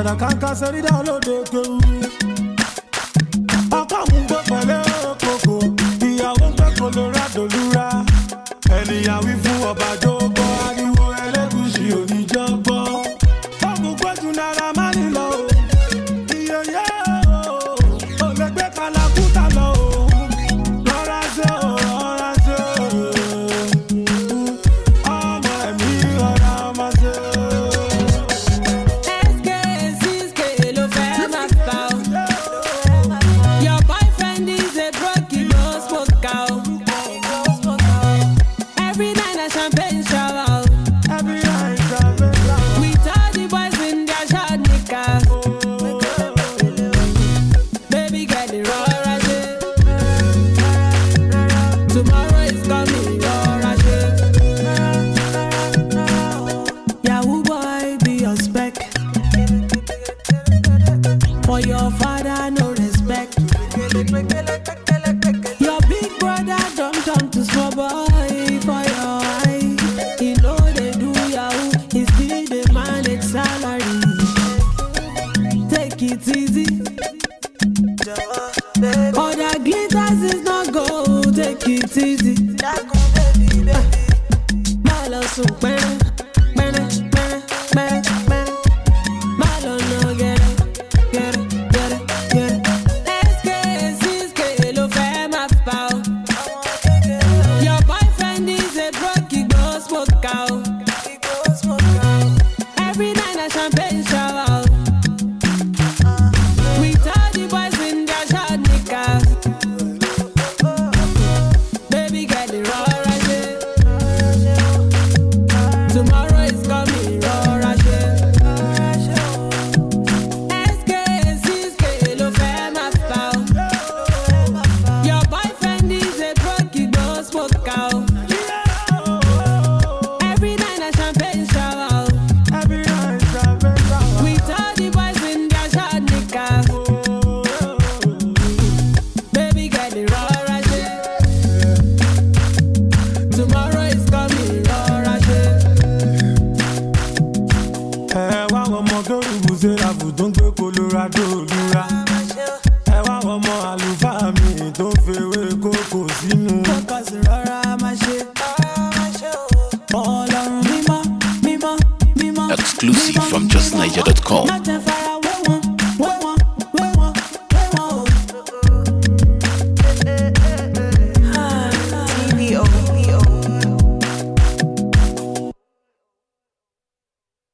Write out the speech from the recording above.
Ṣẹ̀dá kàńkà sẹ́rí dá lóde kéwu. Ọkọ mú gbé pẹ̀lẹ́ òkòkò. Ìyàwó ń gbé Colorado lura. Ènìyàn wí fún ọba jókòó. Ariwo ẹlẹ́gùsì oníjọ́ gbọ́. Ọmọ gbẹ́jú náírà má nílò o. Iye yẹ́ o. Ò lè gbé kalakuta lọ o. Rọra ṣe o, rọra ṣe o. Ọmọ ẹ̀mí rọra máa ṣe o. SK, CSK ló fẹ́ máa fà ó. Your boyfriend is a broke, he no smoke out. Every night na champagne shower. Every night I been like, With all the boys in their short knickers. Baby girl, the rọra ṣe. Tomorrow is coming, rọra ṣe. Yahoo boy, be your spec. For your father, no respect. Your big brother don't turn to small boy for your eye. He know they do yahoo, he still dey manage salary. Take it easy. Other glitters is not gold, take it easy. Má lọ sùn pẹ́rẹ́, pẹ́rẹ́, pẹ́rẹ́, pẹ́rẹ́, pẹ́rẹ́. Má lọ nà gẹ̀rẹ́, gẹ̀rẹ́, gẹ̀rẹ́, gẹ̀rẹ́. SK, CSK ló fẹ́ máa fà ó. Your boyfriend is a broke, he go smoke out. Every night na champagne shower. With all the boys in their short knickers. Baby girl, the rọra ṣe. Tomorrow is coming, rọra ṣe. SK, CSK ló fẹ́ máa fà ó. Your boyfriend is a broke, he go smoke out. Every night na champagne shower. every night I been like, With all the boys in their short knickers. Baby girl, the rọra ṣe. Tomorrow is coming, rọra ṣe. ẹ wá wọn ọmọ tó rúbù sẹ́ráfù tó ń gbé Colorado lura. ẹ wá wọn ọmọ àlùfáà mi tó ń fewé kókò sínú. Focus rọra máa ṣe. Ọlọ́run mímọ́, mímọ́, mímọ́. Exclusive mímọ́, from justniger.com. mímọ́. Má jẹ́